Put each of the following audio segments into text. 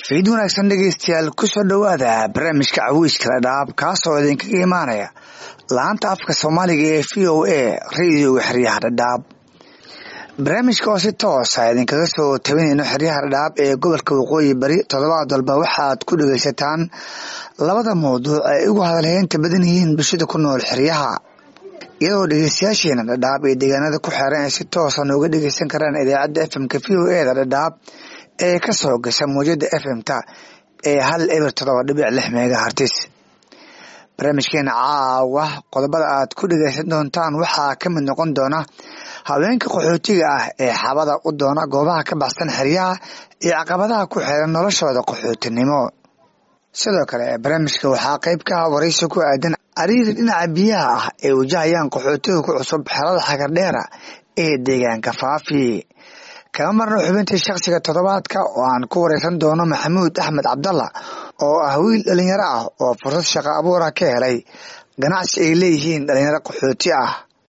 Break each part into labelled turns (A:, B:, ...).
A: fiid wanaagsan dhegeystayaal kusoo dhowaada barnaamijka cawiiskala dhaab kaasoo idinkaga imaanaya laanta afka soomaaliga ee v o a radioga xeryaha dhadhaab barnaamijka oo si toosa idinkaga soo tabinayno xeryaha dhadhaab ee gobolka waqooyi bari toddobaad walba waxaad ku dhegeysataan labada mawduuc ay ugu hadalheynta badan yihiin bulshada ku nool xeryaha iyadoo dhegeystayaasheena dhadhaab ee deegaanada ku xeeran ay si toosa nooga dhegeysan karaan idaacadda fmka v o e da dhadhaab ee ka soo gasha mawjada fm-ta ee hal eber todoba dhibic lix meega hartis barnaamijkeena caawa qodobada aad ku dhegeysan doontaan waxaa ka mid noqon doona haweenka qaxootiga ah ee xabada u doona goobaha ka baxsan xeryaha iyo caqabadaha ku xeeran noloshooda qaxootinimo sidoo kale barnaamijka waxaa qeyb ka ah waraysi ku aadan ariiri dhinaca biyaha ah ee wajahayaan qaxootiga ku cusub xerada xagardheera ee deegaanka faafi kama marno xubintii shakhsiga toddobaadka oo aan ku wareysan doono maxamuud axmed cabdalla oo ah wiil dhalinyaro ah oo fursad shaqo abuura ka helay ganacsi ay leeyihiin dhalinyaro qaxooti ah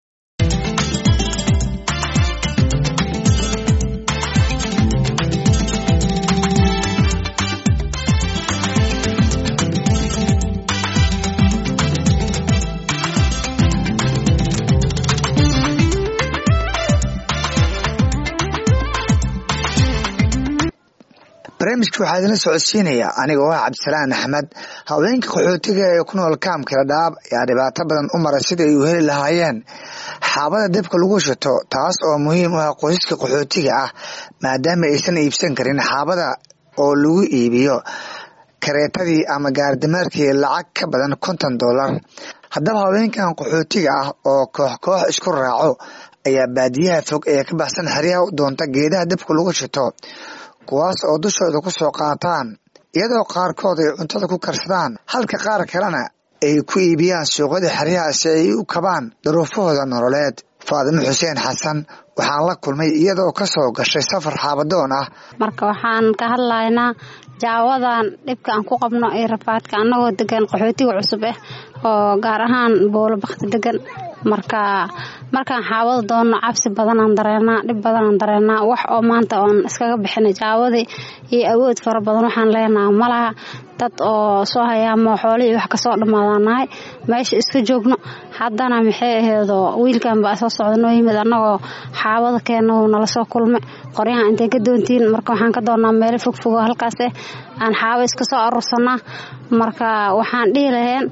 A: barnaamijka waxaa idinla socodsiinaya anigoo ah cabdisalaan axmed haweenka qaxootiga ee ku nool kaamka dhadhaab ayaa dhibaato badan u mara sida ay u heli lahaayeen xaabada dabka lagu shito taas oo muhiim u ah qoysaska qaxootiga ah maadaama aysan iibsan karin xaabada oo lagu iibiyo kareetadii ama gaardimaarkii lacag ka badan konton dollar haddaba haweenkan qaxootiga ah oo koox koox isku raaco ayaa baadiyaha fog ee ka baxsan xeryaha u doonta geedaha dabka lagu shito kuwaas oo dushooda ku soo qaataan iyadoo qaarkood ay cuntada ku karsadaan halka qaar kalena ay ku iibiyaan suuqyada xeryaha si ay u kabaan duruufahooda nololeed faadimo xuseen xasan waxaan la kulmay iyadoo ka soo gashay safar xaabadoon ah
B: marka waxaan ka hadlaynaa jaawadan dhibka aan ku qabno iyo rafaadka annagoo degan qaxootiga cusub ah oo gaar ahaan boolo bakti degan marka markaan xaawada doonno cabsi badanaan dareenaa dhib badanaan dareenaa wax oo maanta oon iskaga bixinay jaawadii iyo awood fara badan waxaan leenaha malaha dad oo soo hayaamo xoolihii wax kasoo dhammaadaan nahay meesha iska joogno haddana maxay aheedoo wiilkan baa soo socda noo yimid annagoo xaawada keena nala soo kulmay qoryahan intay ka doontiin marka waxaan ka doonnaa meelo fogfogo halkaas eh aan xaawo iska soo aruursanaa marka waxaan dhihi laheen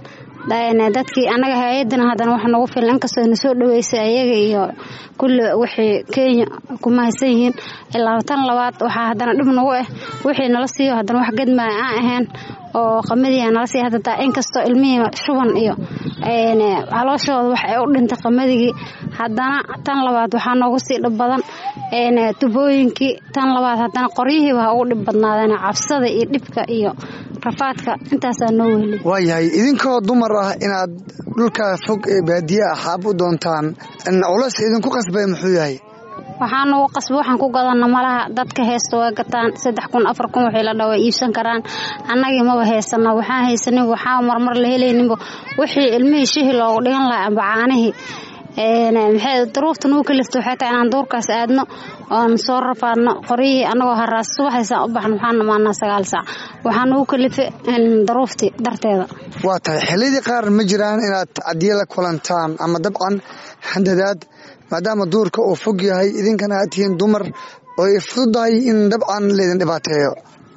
B: dadkii anaga hay-adana haddana wax nagu filan inkastoo na soo dhaweysay ayaga iyo kulli wixii kenya kuma haysan yihiin ilaa tan labaad waxaa haddana dhib nagu ah wixii nala siiyo haddana wax gadmaaya aan ahayn oo qamadiia nala siiya hadataa inkastoo ilmihii shuban iyo calooshooda wax ay u dhintay qamadigi haddana tan labaad waxaa noogu sii dhib badan tubooyinkii tan labaad haddana qoryihiiba ha ugu dhib badnaadeen cabsada iyo dhibka iyo rafaadka intaasaa noo wehli
A: waayahay idinkoo dumar ah inaad dhulka fog ee baadiye ah xaab u doontaan culayska idinku qasbay muxuu yahay
B: waxaa nagu qasba waxaan ku gadana malaha dadka heesta waa gataan saddex kun afar kun wixii la dhawa iibsan karaan annagii maba heysano waxaan haysanin waxaa marmar la helayninba wixii ilmihii shihi loogu dhigan lahaa amba caanihii maxay daruufta nagu kalifta waxay tahay inaan duurkaas aadno oon soo rafaadno qoryihii annagoo haraas subaxaysaan u baxno waxaan dhamaanaa sagaal saac waxaa nagu kalifa daruuftii darteeda
A: waa tahay xillidii qaar ma jiraan inaad cadiye la kulantaan ama dabcan handadaad maadaama duurka uu fog yahay idinkana aad tihiin dumar oo ay fududahay in dabcan laydin dhibaateeyo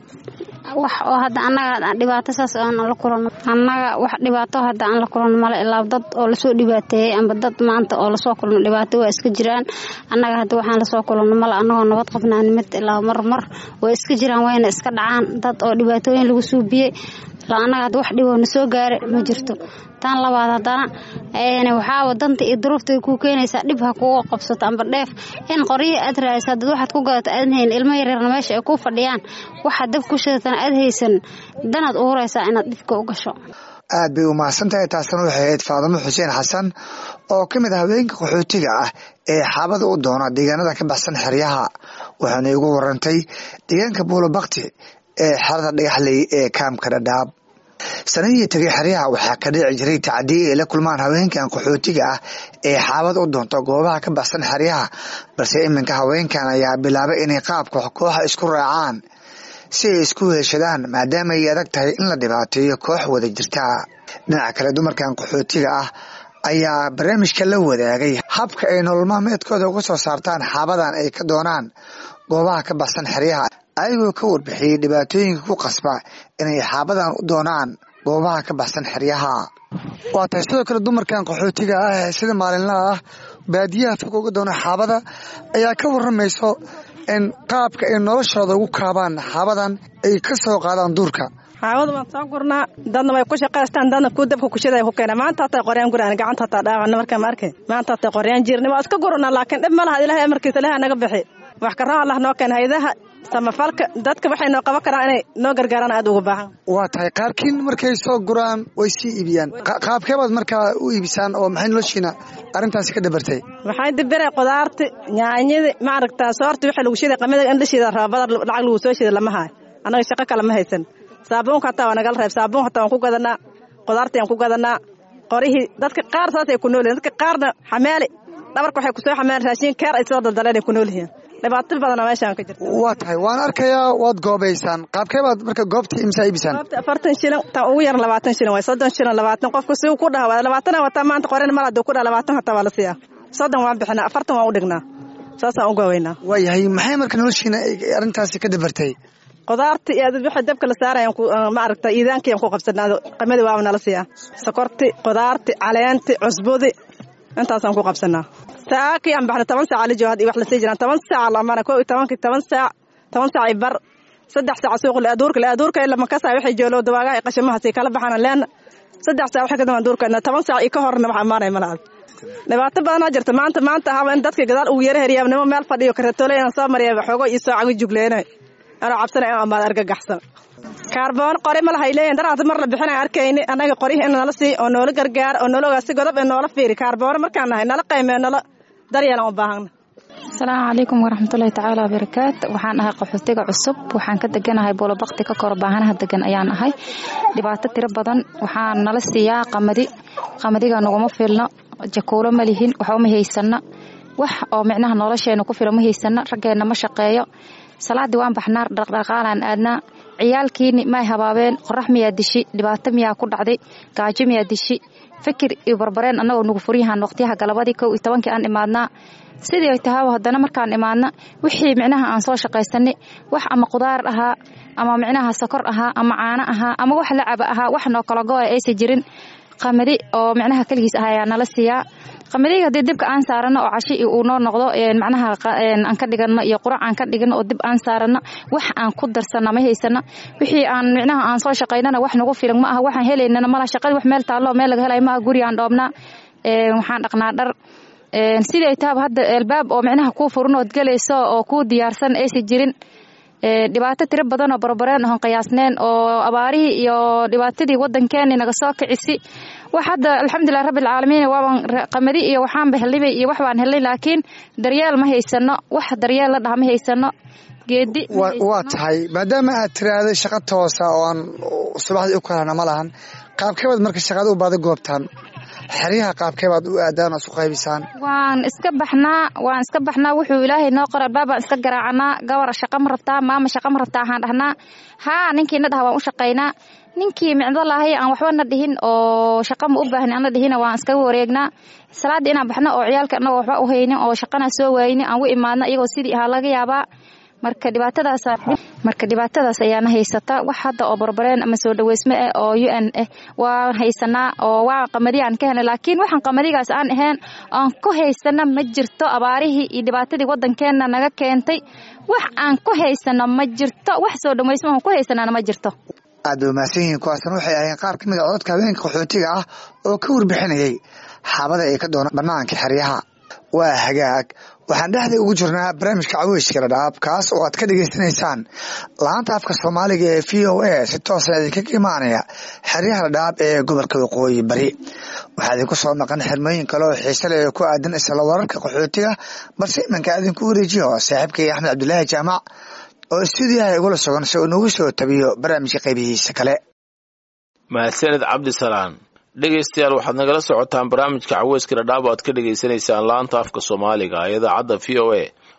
B: wax oo hadda annaga dhibaato saas aan la kulanno annaga wax dhibaato hadda aan la kulanno male ilaa dad oo lasoo dhibaateeyey amba dad maanta oo lasoo kulno dhibaato waa iska jiraan annaga hadda waxaan lasoo kulanno male annagoo nabad qabnaan mid ilaa marmar way iska jiraan wayna iska dhacaan dad oo dhibaatooyin lagu suubiyey ilaa annaga hadda wax dhiboo na soo gaara ma jirto tan labaad haddana waxaa danta iyo duruufta kuu keenaysaa dhib ha kuga qabsato amba dheef in qoryihii aad raadisa hadad waxaad ku gadato aadan hayn ilmo yaryarna meesha ay ku fadhiyaan waxaad dab ku shidatana aad haysan danaad uuraysaa inaad dhibka u gasho
A: aad bay u mahadsan tahay taasna waxay ahayd faadimo xuseen xasan oo ka mid ah haweenka qaxootiga ah ee xaabada u doona deegaanada ka baxsan xeryaha waxaana igu warantay deegaanka buulo bakti ee xerada dhagaxley ee kaamka dhadhaab sanadihii tegay xeryaha waxaa ka dhici jiray tacadiye ay la kulmaan haweenkan qaxootiga ah ee xaabad u doonto goobaha ka baxsan xeryaha balse iminka haweenkan ayaa bilaabay inay qaabka kooxa isku raacaan si ay isku heshadaan maadaama ay adag tahay in la dhibaateeyo koox wada jirta dhinaca kale dumarkan qaxootiga ah ayaa barnaamijka la wadaagay habka ay nolol maalmeedkooda uga soo saartaan xaabadan ay ka doonaan goobaha ka baxsan xeryaha ayagoo ka warbixiyey dhibaatooyinka ku qasba inay xaabadan u doonaan goobaha ka baxsan xeryaha waa tahay sidoo kale dumarkan qaxootiga ah ee sida maalinlaha ah baadiyaha fog uga doona xaabada ayaa ka waramayso in qaabka ay noloshooda ugu kaabaan xaabadan ay ka soo qaadaan duurka
C: xaawada waan soo gurnaa dadna way ku shaqaystaan dadna ku dabka kushida ku keena maanta hataa qoryaan guraan gacanta hataa dhaaqana markaa ma arkay maanta hataa qoryaan jirna waa iska gurnaa laakiin dhib ma laha ilaahay amarkiisa ilaahay naga bixi wax karaan allah noo keena haydaha samafalka dadka waxay noo qaban karaan inay noo gargaaraan aad uga baahan
A: waa tahay qaarkiin markay soo guraan way sii iibiyaan qaabkeebaad markaa u iibisaan oo maxay noloshiina arrintaasi ka dhabartay
C: waxay dibirey qudaarti yaanyadi ma aragtaa soorti waxa lagu shiday qamida in la shida raabada lacag lagu soo shida lama hayo annaga shaqo kale ma haysan saabuunka hataa waa nagala reeb saabuun hataa waan ku gadanaa qudaarti aan ku gadanaa qorihii dadka qaar saasay ku nool yihin dadka qaarna xamaali dhabarka waxay kusoo xamaalan raashin keer ay soo daldaleen ay ku nool yihiin dhibaato badanoo meeshaan ka jirta
A: waa tahay waan arkayaa waad goobaysaan qaabkeebaad marka goobtii imsaa iibisaan
C: goobta afartan shilin tan ugu yar labaatan shilin waay soddon shilin labaatan qofku si uu ku dhaha waa labaatana wataa maanta qoren mal haduu ku dhaha labaatan hataa waa la siiyaa soddon waan bixinaa afartan waan u dhignaa saasaan u goobaynaa
A: waayahay maxay marka noloshiina arrintaasi ka dabartay
C: qudaarti iyo wixii dabka la saarayaan ma aragta iidaankiyaan ku qabsanaa qamadi waaba nala siiyaa sokorti qudaarti caleenti cusbudi intaasaan ku qabsanaa saakii aan baxna toban saaca la jooga hadii wax la sii jiraan toban saaca lamana koo iyo tobankii toban saac toban saac i bar saddex saac suuq laaduurka laaduurka ila makasa waxay joolo dawaagaha qashimaha sii kala baxaan leena saddex saac waxa ka daman duurka toban saac i ka horna wax amaanay malaad dhibaato badanaa jirta maanta maanta ahaba in dadka gadaal ugu yara heriyaa nimo meel fadhiyo karatoole inaan soo mariya xoogo iyo soo cago jugleenay anoo cabsanay in amaad argagaxsan kaarboon qori ma lahay leeyihin daraata mar la bixinay arkayni annaga qorihii in nala sii oo noola gargaar oo noola ogaa si godob ee noola fiiri kaarboono markaan nahay nala qaymee nala daryeelan u baahana
D: asalaamu calaykum waraxmatullaahi tacaala wabarakaatu waxaan ahay qaxootiga cusub waxaan ka deganahay boolobakti ka kor baahanaha degan ayaan ahay dhibaato tiro badan waxaan nala siiyaa qamadi qamadiga naguma filno jakuulo ma lihin waxba ma haysano wax oo micnaha nolosheena ku filo ma haysano raggeenna ma shaqeeyo salaaddii waan baxnaa dhaqdhaqaalaan aadnaa ciyaalkiini may habaabeen qorax miyaa dishi dhibaato miyaa ku dhacday gaajo miyaa dishi fikir iyo barbareen annagoo nugu furyahan waqtiyaha galabadii kow iyo tobankii aan imaadnaa sidii ay tahaaba haddana markaan imaadna wixii micnaha aan soo shaqaysanay wax ama qudaar ahaa ama micnaha sokor ahaa ama caano ahaa ama wax lacaba ahaa wax noo kala go-a aysan jirin qamadi oo micnaha keligiis ah ayaa nala siiyaa qamadiga haddii dibka aan saarano oo cashi uu noo noqdo macnaha aan ka dhigano iyo qurac aan ka dhigano oo dib aan saarano wax aan ku darsana ma haysana wixii aan micnaha aan soo shaqaynana wax nagu filan ma aha waxaan helaynana mala shaqadii wax meel taallo meel laga helay ma aha guri aan dhoobnaa waxaan dhaqnaa dhar sidii ay tahaba hadda albaab oo micnaha kuu furan ood gelayso oo kuu diyaarsan aysan jirin dhibaato tiro badan oo barbareen oon qiyaasneen oo abaarihii iyo dhibaatadii wadankeeni naga soo kicisi wax hadda alxamdulilah rabbilcaalamiin waaban qamadi iyo waxaanba helnay iyo wax baan helnay laakiin daryeel ma haysano wax daryeel la dhaha ma haysano geedi
A: waa tahay maadaama aad tiraahday shaqa toosa oo aan subaxdii u kalana ma lahan qaabkeebaad marka shaqada u baada goobtaan xeryaha qaabkeebaad u aadaan oo isu qaybisaan
D: waan iska baxnaa waan iska baxnaa wuxuu ilaahay noo qora albaabaan iska garaacanaa gabar shaqa ma rabtaa maama shaqa ma rabtaa waxaan dhahnaa haa ninkii na dhaha waan u shaqaynaa ninkii micdo lahay aan waxba na dhihin oo shaqa ma u baahni aan na dhihina waan iskaga wareegnaa salaaddii inaan baxno oo ciyaalka annagoo waxba u haynin oo shaqana soo waayni aan u imaadno iyagoo sidii ahaa laga yaabaa marka dhibaatadaas marka dhibaatadaas ayaana haysata wax hadda oo barbareen ama soo dhaweysme ah oo u n ah waan haysanaa oo waa qamadi aan ka helnay laakiin waxaan qamadigaas aan ahayn aan ku haysana ma jirto abaarihii iyo dhibaatadii wadankeena naga keentay wax aan ku haysano ma jirto wax soo dhaweysme aan ku haysanaana ma jirto
A: aad ba mahadsan yihiin kuwaasna waxay ahayeen qaar ka mid a codadka habeenka qaxootiga ah oo ka warbixinayay xaabada ay ka doonaan banaanka xeryaha waa hagaag waxaan dhexda ugu jirnaa barnaamijka caweyska ladhaab kaas oo aad ka dhegaysanaysaan laanta afka soomaaliga ee v o a si toosa idinkaga imaanaya xeryaha ladhaab ee gobolka waqooyi bari waxaa idinku soo maqan xirmooyin kale oo xiise leh oo ku aadan isla wararka qaxootiga balse imanka idinku wareejiyo saaxiibkay axmed cabdulaahi jaamac oo stuudiyaha igula sugan si uu nagu soo tabiyo barnaamijka qaybihiisa kale
E: mahadsaned cabdisalaan dhegaystayaal waxaad nagala socotaan barnaamijka caweyska dhadhaab o aad ka dhegaysanaysaan laanta afka soomaaliga ee idaacadda v o a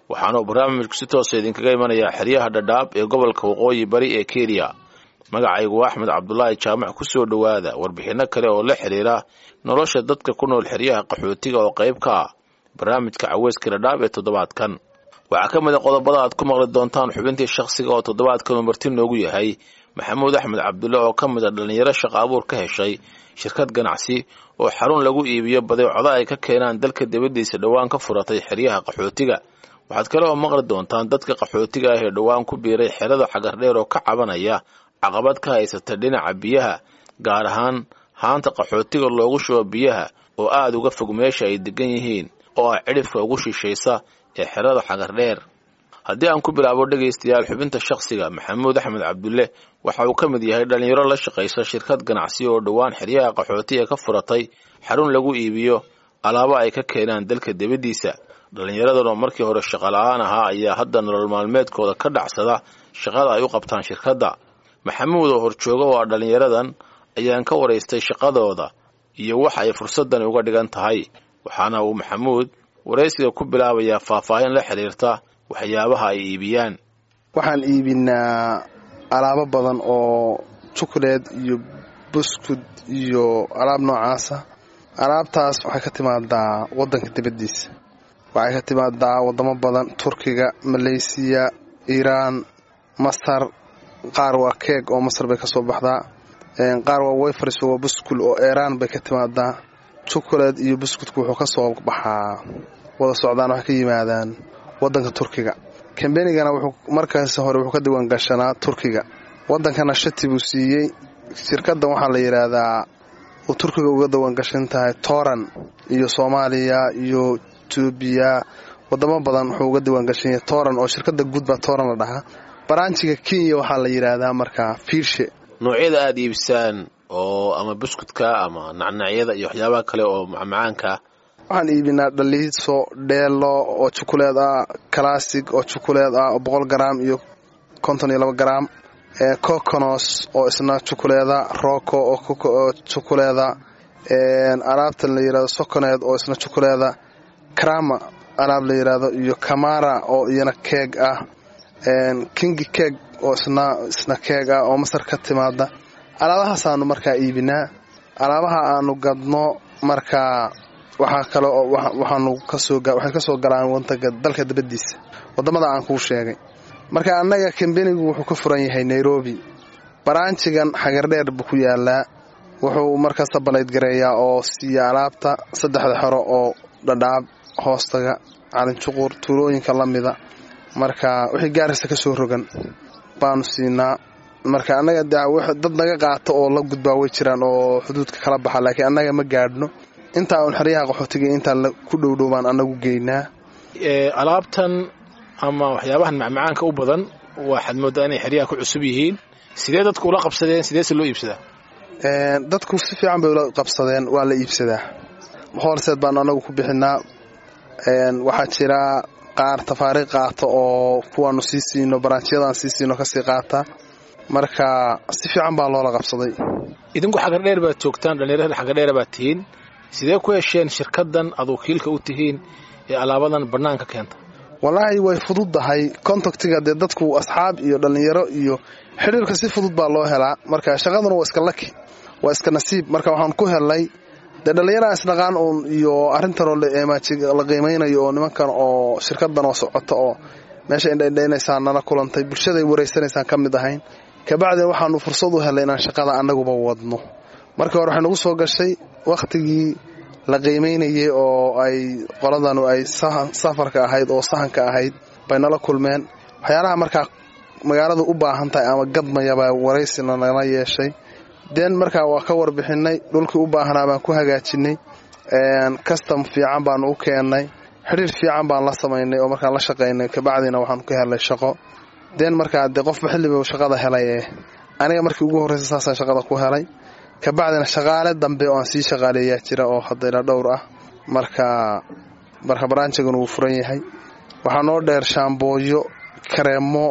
E: waxaana uu barnaamijku si toosa idinkaga imanayaa xeryaha dhadhaab ee gobolka waqooyi bari ee kenya magacaygu waa axmed cabdulaahi jaamac ku soo dhowaada warbixinno kale oo la xidhiira nolosha dadka ku nool xeryaha qaxootiga oo qayb ka ah barnaamijka caweyska dhadhaab ee toddobaadkan waxaa ka mid a qodobada aad ku maqli doontaan xubintii shakhsiga oo toddobaadkan uu marti noogu yahay maxamuud axmed cabdulle oo ka mid a dhallinyaro shaqa abuur ka heshay shirkad ganacsi oo xarun lagu iibiyo badeecoda ay ka keenaan dalka dibaddiisa dhowaan ka furatay xeryaha qaxootiga waxaad kale oo maqli doontaan dadka qaxootiga ah ee dhowaan ku biiray xerada xagardheer oo ka cabanaya caqabad ka haysata dhinaca biyaha gaar ahaan haanta qaxootiga loogu shubo biyaha oo aada uga fog meesha ay degan yihiin oo ah cidhifka ugu shishaysa ee xerada xagardheer haddii aan ku bilaabo dhegaystayaal xubinta shakhsiga maxamuud axmed cabdulle waxa uu ka mid yahay dhallinyaro la shaqaysa shirkad ganacsi oo dhowaan xeryaha qaxootiga ka furatay xarun lagu iibiyo alaabo ay ka keenaan dalka dibaddiisa dhallinyaradan oo markii hore shaqola'aan ahaa ayaa hadda nolol maalmeedkooda ka dhacsada shaqada ay u qabtaan shirkadda maxamuud oo horjooga oo ah dhallinyaradan ayaan ka waraystay shaqadooda iyo waxa ay fursadani uga dhigan tahay waxaana uu maxamuud waraysiga ku bilaabayaa faahfaahin la xidhiirta waxyaabaha ay iibiyaan
F: waxaan iibinaa alaabo badan oo jukuleed iyo buskud iyo alaab noocaasa alaabtaas waxay ka timaadaa waddanka dibaddiisa waxay ka timaadaa waddamo badan turkiga maleysiya iiraan masar qaar waa keeg oo masar bay ka soo baxdaa qaar waa wayfars waa buskul oo eeraan bay ka timaadaa jukuleed iyo buskudku wuxuu ka soo baxaa wada socdaan waxay ka yimaadaan waddanka turkiga kambenigana wuxuu markaas hore wuxuu ka diiwaan gashanaa turkiga waddankana shati buu siiyey shirkaddan waxaa la yidhaahdaa uu turkiga uga diiwaan gashan tahay tooran iyo soomaaliya iyo etoobiya wadamo badan wuxuu uga diiwaan gashan yahay tooran oo shirkadda guud baa tooran la dhahaa baraanjiga kenya waxaa la yidhaahdaa markaa fiirshe
E: noocyada aada iibisaan oo ama buskudka ama nacnacyada iyo waxyaabaha kale oo macmacaanka
F: waxaan iibinaa dhaliiso dheelo oo jukuleed ah classig oo jukuleed ah oo boqol garaam iyo konton iyo laba garaam coconos oo isna jukuleeda rocco oo jukuleeda alaabta la yidhahdo soconeed oo isna jukuleeda krama alaab la yidhaahdo iyo kamara oo iyana keeg ah kingi keeg oo isna isna keeg ah oo masar ka timaada alaabahaasaaanu markaa iibinaa alaabaha aanu gadno markaa waxaa kale oo waxaanu kasoo waxay ka soo galaan wadanka dalka dabadiisa wadamada aan kuu sheegay marka annaga kambenigu wuxuu ka furan yahay nairobi baraanjigan xagardheer buu ku yaalaa wuxuu markaa sabalayd gareeyaa oo siiya alaabta saddexda xero oo dhadhaab hoostaga calinjuqur tuulooyinka la mida marka wixii gaarisa ka soo rogan baanu siinaa marka annaga dad naga qaato oo la gudbaa way jiraan oo xuduudka kala baxa laakiin annaga ma gaadhno intaa uun xeryaha qaxootiga intaan ku dhowdhow baan annagu geynaa
E: alaabtan ama waxyaabahan macmacaanka u badan waxaad moodaa inay xeryaha ku cusub yihiin sidee dadku ula qabsadeen sideese loo iibsadaa
F: dadku si fiican bay ula qabsadeen waa la iibsadaa hoolseed baanu annagu ku bixinaa waxaa jira qaar tafaariiq qaata oo kuwaanu sii siino baraanjiyadaan sii siino kasii qaata marka si fiican baa loola qabsaday
E: idinku xagardheer baad joogtaan dhallinyarada xagardheera baad tihiin sidee ku hesheen shirkaddan aad wakiilka u tihiin ee alaabadan bannaanka keenta
F: wallaahi way fududdahay contactiga dee dadku asxaab iyo dhallinyaro iyo xidhiirka si fudud baa loo helaa marka shaqaduna waa iska laki waa iska nasiib marka waxaan ku helnay dee dhallinyaraha isdhaqaan uun iyo arrintanoo la qiimaynayo oo nimankan oo shirkadan oo socota oo meesha indhaindhaynaysaan nala kulantay bulshaday waraysanaysaan ka mid ahayn kabacdin waxaanu fursad u helnay inaan shaqada annaguba wadno markii hore waxay nagu soo gashay wakhtigii la qiimaynayay oo ay qoladanu ay safarka ahayd oo sahanka ahayd bay nala kulmeen waxyaalaha markaa magaaladu u baahan tahay ama gadmayabaa waraysina nala yeeshay den markaa waa ka warbixinay dhulkii u baahnaa baan ku hagaajinay kastam fiican baanu u keennay xidhiir fiican baan la samaynay oo markaan la shaqaynay kabacdina waxaanu ka helnay shaqo den markaa dee qofba xilliba shaqada helay ee aniga markii ugu horreysa saasaan shaqada ku helay kabacdina shaqaale dambe oo aan sii shaqaaleeyaa jira oo hadayla dhowr ah marka marka baraanjiguna wuu furan yahay waxaa noo dheer shaambooyo kareemo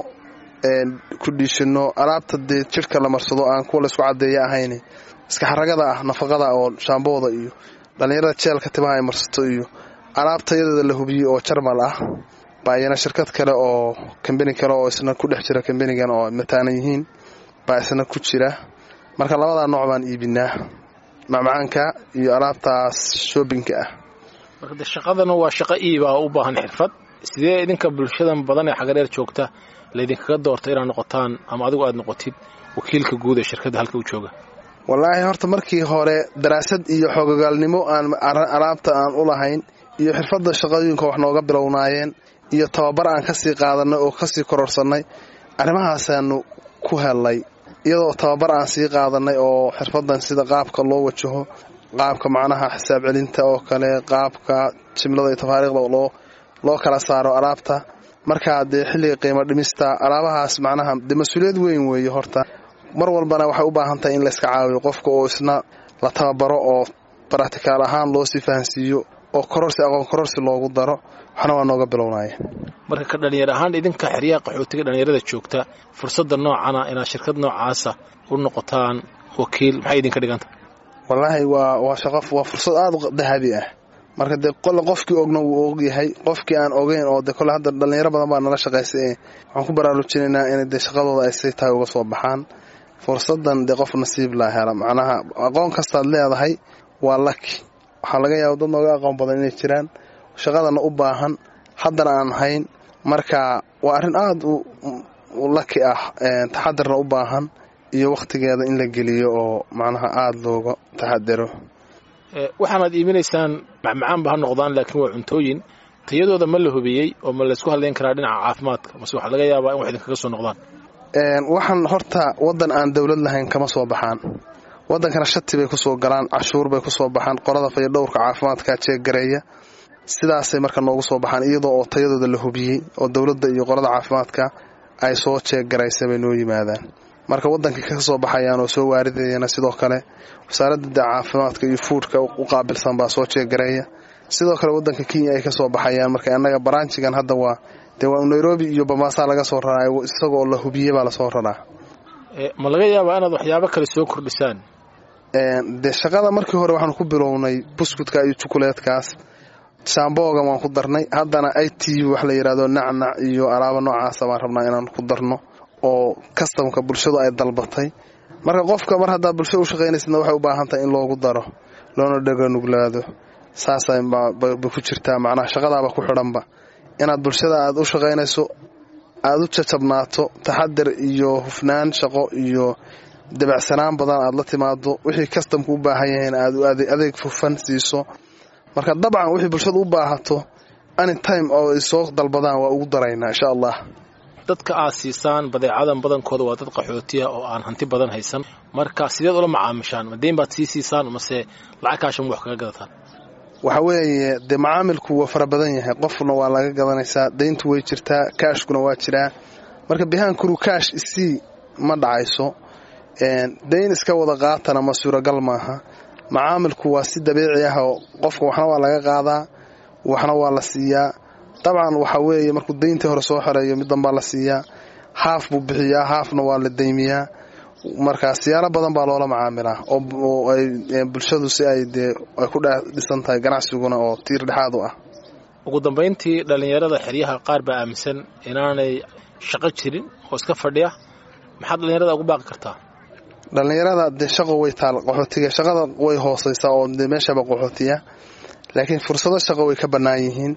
F: kudhiishino alaabta dee jidhka la marsado aan kuwa laysku cadeeya ahayn iska xaragada ah nafaqada oo shaambooda iyo dhallinyarada jeelka timaha ay marsato iyo alaabtayadeeda la hubiyey oo jarmal ah baa iyana shirkad kale oo kambani kale oo isna ku dhex jira kambanigan oo mataanan yihiin baa isna ku jira marka labadaa nooc baan iibinaa macmacaanka iyo alaabtaas shoobinka ah
E: marka de shaqadana waa shaqo iiba oo u baahan xirfad sidee idinka bulshadan badan ee xagadheer joogta laydinkaga doorta inaad noqotaan ama adigu aad noqotid wakiilka guud ee shirkadda halka u jooga
F: wallaahi horta markii hore daraasad iyo xoogagaalnimo aan alaabta aan u lahayn iyo xirfadda shaqooyinka wax nooga bilownaayeen iyo tababar aan kasii qaadanay oo kasii kororsanay arrimahaasaanu ku helnay iyadoo tababar aan sii qaadanay oo xirfadan sida qaabka loo wajaho qaabka macnaha xisaab celinta oo kale qaabka jimlada iyo tafaariiqda loo loo kala saaro alaabta markaa dee xilliga qiimo dhimista alaabahaas macnaha dee mas-uuliyad weyn weeye horta mar walbana waxay u baahan tahay in layska caawiyo qofka oo isna la tababaro oo baractikaal ahaan loo sii fahansiiyo oo kororsi aqoon kororsi loogu daro waxna waa nooga bilownaaye
E: marka ka dhalinyar ahaan idinka xeryaha qaxootiga dhalinyarada joogta fursadda noocana inaad shirkad noocaasa u noqotaan wakiil maxay idinka dhiganta
F: wallaahi waa waa shaqo waa fursad aada u dahabi ah marka dee kole qofkii ogna wuu ogyahay qofkii aan ogeyn oo de kole hadda dhalinyaro badan baa nala shaqaysay waxaan ku baraarujinaynaa inay dee shaqadooda ay say tahay uga soo baxaan fursadan dee qof nasiib laa hela macnaha aqoon kastaad leedahay waa laki waxaa laga yaaba dad nooga aqoon badan inay jiraan shaqadana u baahan haddana aan hayn marka waa arrin aada u laki ah taxadirna u baahan iyo wakhtigeeda in la geliyo oo macnaha aada looga taxadiro
E: waxaanaad iibinaysaan macmacaanba ha noqdaan laakiin waa cuntooyin tayadooda ma la hubiyey oo ma laysku hadlayn karaa dhinaca caafimaadka mase waxaa laga yaabaa in wax idinkaga soo noqdaan
F: waxaan horta waddan aan dowlad lahayn kama soo baxaan waddankana shati bay kusoo galaan cashuur bay kusoo baxaan qorada fayadhowrka caafimaadka jeeggareeya sidaasay marka noogu soo baxaan iyadoo oo tayadooda la hubiyey oo dowladda iyo qorada caafimaadka ay soo jeeggaraysa bay noo yimaadaan marka waddankii ka soo baxayaan oo soo waaridayana sidoo kale wasaaradda de caafimaadka iyo fuudhka u qaabilsan baa soo jeeggareeya sidoo kale waddanka kenya ay ka soo baxayaan marka annaga baraanjigan hadda waa dee waa nairobi iyo bamaasaa laga soo raraa isagoo la hubiyey baa lasoo raraa
E: ma laga yaabaa inaad waxyaabo kale soo kordhisaan
F: dee shaqada markii hore waxaanu ku bilownay buskudka iyo jukuleedkaas shaamboogan waan ku darnay haddana i t wax la yidhahdo nacnac iyo alaaba noocaasa baan rabnaa inaan ku darno oo kastamka bulshadu ay dalbatay marka qofka mar haddaa bulshada u shaqaynaysadna waxay u baahan tahay in loogu daro loona dhaganuglaado saasay bay ku jirtaa macnaha shaqadaaba ku xidhanba inaad bulshada aad u shaqaynayso aada u jajabnaato taxadir iyo hufnaan shaqo iyo dabacsanaan badan aad la timaado wixii kastamka u baahan yahayn aad adeeg fufan siiso marka dabcan wixii bulshada u baahato anytime oo ay soo dalbadaan waa ugu daraynaa insha allah
E: dadka aad siisaan badeecadan badankooda waa dad qaxootiya oo aan hanti badan haysan marka sideed ula macaamishaan ma deyn baad sii siisaan mase lacag kaashan wax kaga gadataan
F: waxa weeye dee macaamilku waa fara badan yahay qofna waa laga gadanaysaa dayntu way jirtaa kaashkuna waa jiraa marka bihaankuru kaash isii ma dhacayso dayn iska wada qaatana ma suuragal maaha macaamilku waa si dabiici ah oo qofka waxna waa laga qaadaa waxna waa la siiyaa dabcan waxa weeye markuu dayntii hore soo xoreeyo mid danbaa la siiyaa haaf buu bixiyaa haafna waa la daymiyaa markaa siyaalo badan baa loola macaamilaa oo ay bulshadu si ay dee ay ku dhisan tahay ganacsiguna oo tiir dhexaad u ah
E: ugu dambayntii dhallinyarada xeryaha qaar baa aaminsan inaanay shaqo jirin oo iska fadhiya maxaad dhallinyarada ugu baaqi kartaa
F: dhallinyarada dee shaqo way taal qaxootiga shaqada way hooseysaa oo dee meeshaba qaxootiya laakiin fursado shaqo way ka bannaan yihiin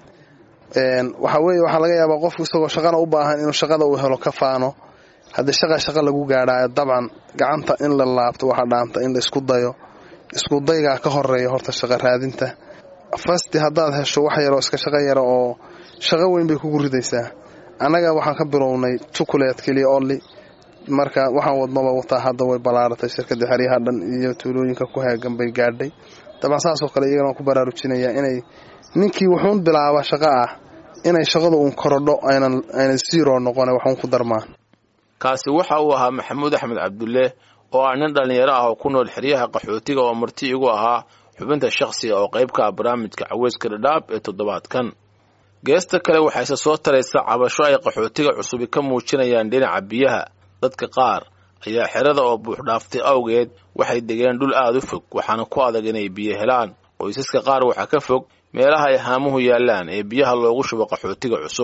F: waxa weeye waxaa laga yaabaa qofku isagoo shaqana u baahan inuu shaqada uu helo ka faano haddii shaqa shaqa lagu gaadhaayo dabcan gacanta in la laabto waxaa dhaanta in la isku dayo isku daygaa ka horeeya horta shaqa raadinta fasti haddaad hesho wax yaroo iska shaqo yara oo shaqo weyn bay kugu ridaysaa annaga waxaan ka bilownay jukuleed keliya olli marka waxaan wadnaba wataa hadda way ballaaratay shirkadda xeryaha dhan iyo tuulooyinka ku heegan bay gaadhay dabcan saasoo kale iyagana waan ku baraarujinayaa inay ninkii wuxuun bilaaba shaqo ah inay shaqadu uun korodho aynan zero noqone waxuun ku darmaan
E: kaasi waxa uu ahaa maxamuud axmed cabdulle oo ah nin dhallinyaro ah oo ku nool xeryaha qaxootiga oo marti igu ahaa xubinta shakhsiga oo qayb ka ah barnaamijka caweyska dhadhaab ee toddobaadkan geesta kale waxayse soo taraysa cabasho ay qaxootiga cusubi ka muujinayaan dhinaca biyaha dadka qaar ayaa xerada oo buuxdhaaftay awgeed waxay degeen dhul aada u fog waxaana ku adag inay biyo helaan qoysaska qaar waxaa ka fog meelaha ay haamuhu yaallaan ee biyaha loogu shubo qaxootiga cusub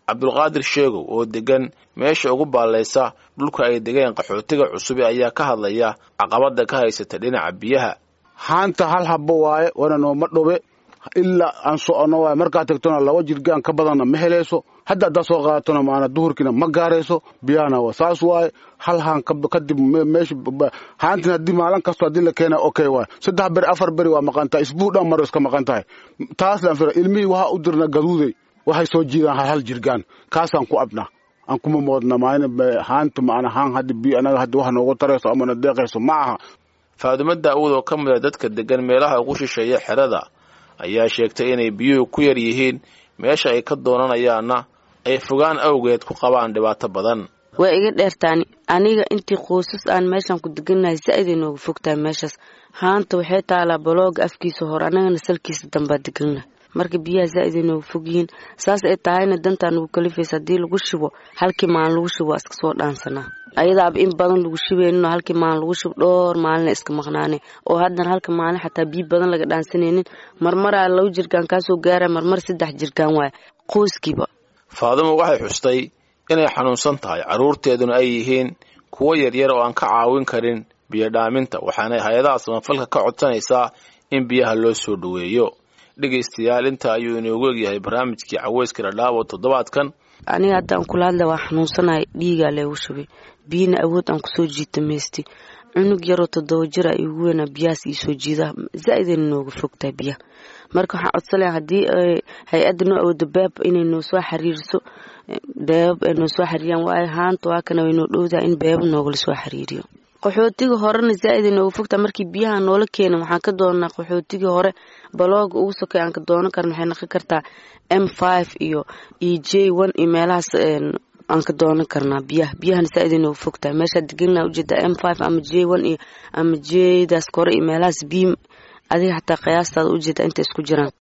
E: cabdulqaadir sheegow oo degan meesha ugu baallaysa dhulka ay degeen qaxootiga cusube ayaa ka hadlaya caqabada ka haysata dhinaca biyaha
G: haanta hal habbo waaye wana nooma dhobe ilaa aan socono waaye markaad tagtona laba jirgaan ka badanna ma helayso hadda haddaad soo qaadatona maana duhurkiina ma gaarayso biyahana waa saas waaye hal haan kadib meesha haantina haddii maalin kasto haddii la keena okay waaye saddex beri afar beri waa maqan tahay isbuuc dhan maro iska maqan tahay taas laan fira ilmihii waxaa u dirna gaduuday waxay soo jiidaan hal hal jirgaan kaasaan ku abna aan kuma moodna maana haanta maana haan hadda biyo anaga hadda wax noogu tarayso amana deeqayso ma aha
E: faadumo daa'uud oo ka mid a dadka degan meelaha ugu shisheeya xerada ayaa sheegtay inay biyuhu ku yar yihiin meesha ay ka doonanayaanna ay fogaan awgeed ku qabaan dhibaato badan
H: waa iga dheertaani aniga intii qoysas aan meeshaan ku degannahay saaid ay nooga fogtahay meeshaas haanta waxay taalaa balooga afkiisa hore annagana salkiisa dambaa degannahay marka biyaha zaaid ay nooga fog yihiin saas ay tahayna dantaa nagu kalifaysa haddii lagu shubo halkii maalin lagu shubo waa iska soo dhaansanaa ayadaaba in badan lagu shubeynin oo halkii maalin lagu shubo dhowr maalina iska maqnaane oo haddana halka maalin xataa biyo badan laga dhaansanaynin marmaraa laba jirkaan kaasoo gaara marmar saddex jirkaan waaya qoyskiiba
E: faadumo waxay xustay inay xanuunsan tahay carruurteeduna ay yihiin kuwo yaryar oo aan ka caawin karin biyo dhaaminta waxaanay hay-adaha samafalka ka codsanaysaa in biyaha loo soo dhoweeyo dhegaystayaal inta ayuu inoogu egyahay barnaamijkii caweyska dhadhaabo toddobaadkan
H: aniga haddaan kula hadla waa xanuunsanahay dhiigaa leegu shubay biyina awood aan kusoo jiita maysti cunug yaroo toddoba jir a igu weynaa biyahaas iisoo jiidaa zaa-idayna nooga fogtahay biyaha marka waxaan codsalaha haddii hay-adda noo awooda beeb inay noo soo xiriiriso beebab ay noo soo xiriiriyaan waayo haanta waa kana way noo dhowdaha in beebab noogala soo xiriiriyo qaxootiga horena zaa-id ay nooga fogtaha markii biyaha noola keena waxaan ka doonaa qaxootigii hore balooga ugu sokay aan ka doonan karna waxay naqon kartaa m five iyo e j one iyo meelahaas aan ka doonan karnaa biyaha biyahana saa-id ay nooga fogtahay meeshaa deganaa ujeedaa m five ama j one iyo ama jdaas kore iyo meelahaas biim adiga xataa qiyaastaada ujeeda inta isku jiraan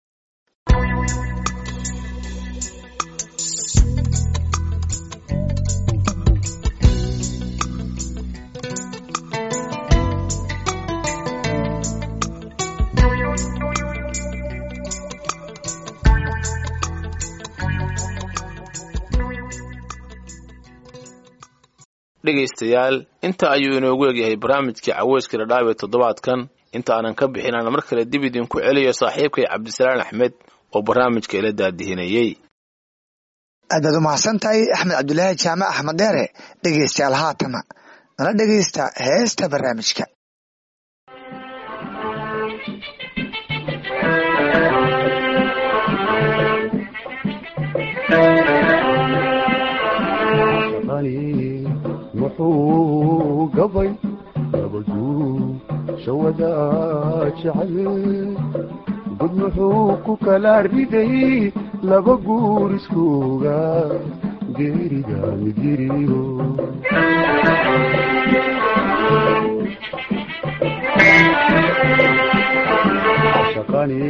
E: dhegaystayaal inta ayuu inoogu egyahay barnaamijkii caweyska dhadhaab ee toddobaadkan inta aanan ka bixin aan mar kale dib idinku celiyo saaxiibkay cabdisalaan axmed oo barnaamijka ila daadihinayey
A: aad baad u mahadsan tahay axmed cabdulaahi jaamac axmed dheere dhegaystayaal haatana nala dhegaysta heesta barnaamijka
I: muxuu gabay gabaduu shawada jecel gud muxuu ku kala riday laba guur iskooga geeriga midiriyo shaqani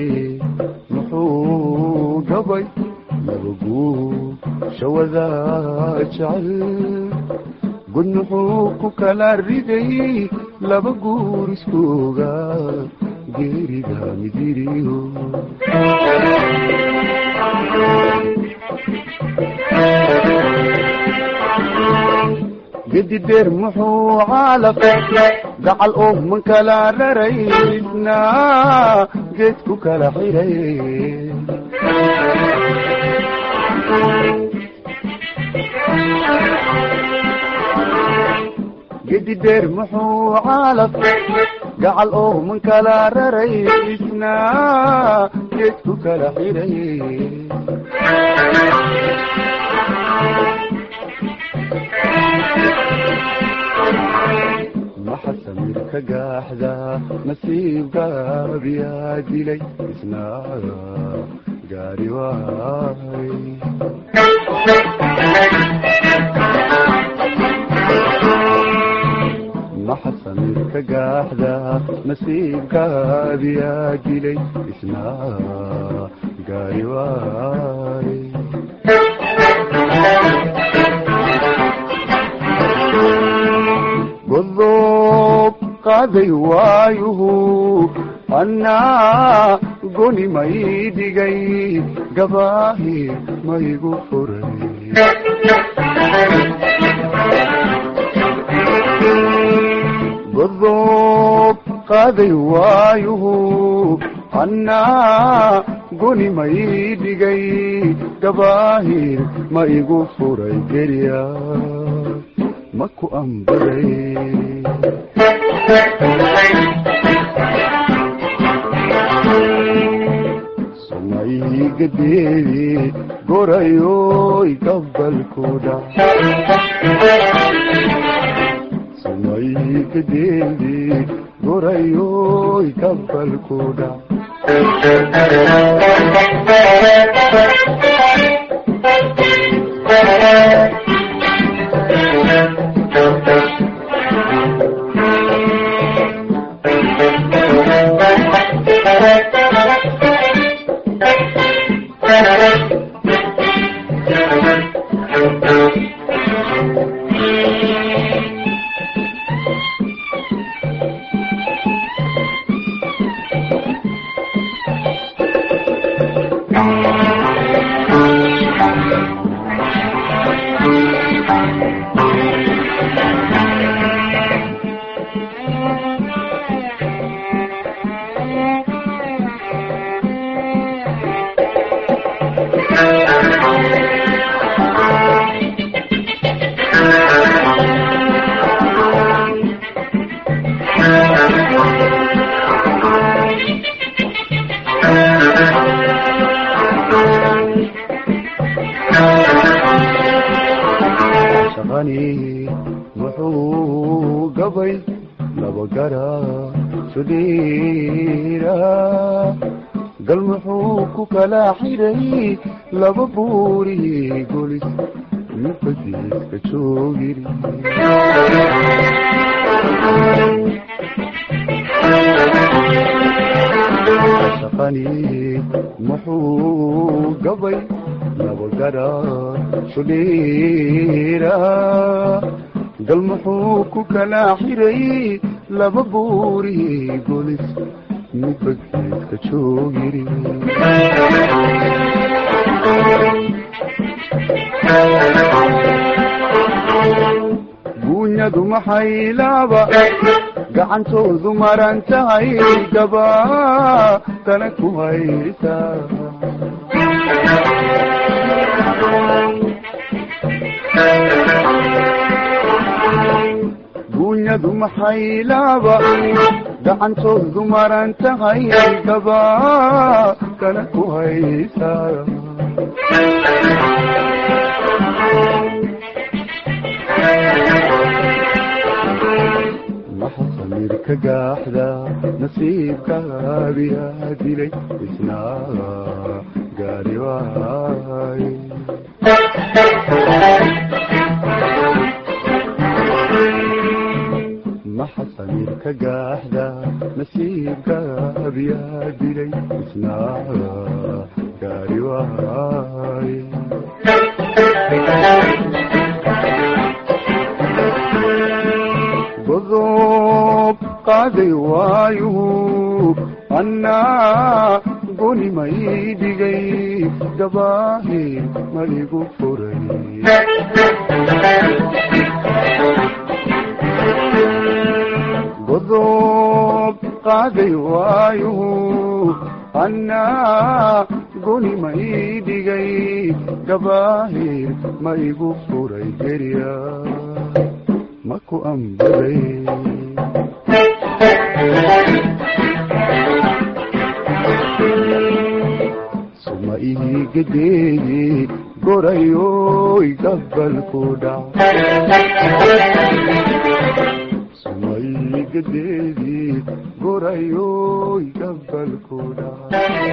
I: muxuu gabay laba guur shawada jecel gud muxuu ku kala riday laba guur iskooga geeriga midiriyo gedi dheer muxuu caalaqay gacal oo man kala raraysna geed ku kala xiray gedi dheer muxuu caalaq gacal oo man kala raraysna geed ku kala xiray maxa samir ka gaaxda nasiibgaabiyaa dilay isna gaari waay maxa samir ka gaaxda nasiibkaabiyaa dilay isna gaari waay godob qaaday waayuhu annaa goni may dhigay gabaahi ma igu furay godob qaaday waayuhu annaa goni ma ii dhigay gabaahir ma igu furay gerya ma ku ambaday sumaygadeedi gorayoy gabalkuda sumaygadeedi gorayoy gabalkuda shaqani wuxuu gabay laba gara sudhiira gal muxuu ku kala xiray laba buuri golis mufadiiska joogiri shaqani muxuu gabay laba gara sudhiira gal muxuu ku kala xiray laba buuri golis mufadiiska joogiri guunyadu maxay laaba gacantoodu maran tahay gaba tana ku haysaa guunyadu maxay laaba gacantoodu maran tahay gaba tana ku haysaa maxa samirka gaaxda nasiibkaabiyaa dilay isna gaari waay maxa samirka gaaxda nasiibkaabiyaa dilay isna gaari waay godob qaaday waayuhu annaa goni ma ii dhigay gabaahir maligu furay godob qaaday waayuhu annaa goni ma ii dhigay gabaahir ma igu furay gerya ma ku ambaday suma ihigadeedi gorayoy gabalku dhac suma ihigadeedi gorayoy gabalku dhac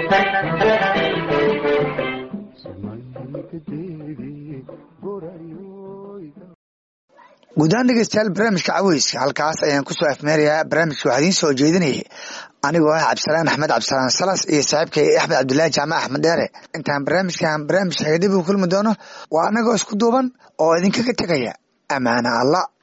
I: suma ihigadeedi gorayoy
A: guud ahaan dhegeystayaal barnaamijka caweyska halkaas ayaan kusoo afmeerayaa barnaamijka waxaa idiin soo jeedinayay anigoo ah cabdisalaan axmed cabdisalaan salas iyo saaxiibkay axmed cabdilaahi jaamac axmed dheere intaan barnaamijkan barnaamij xaga dib u kulmi doono waa anagoo isku duuban oo idinkaga tegaya amaana allah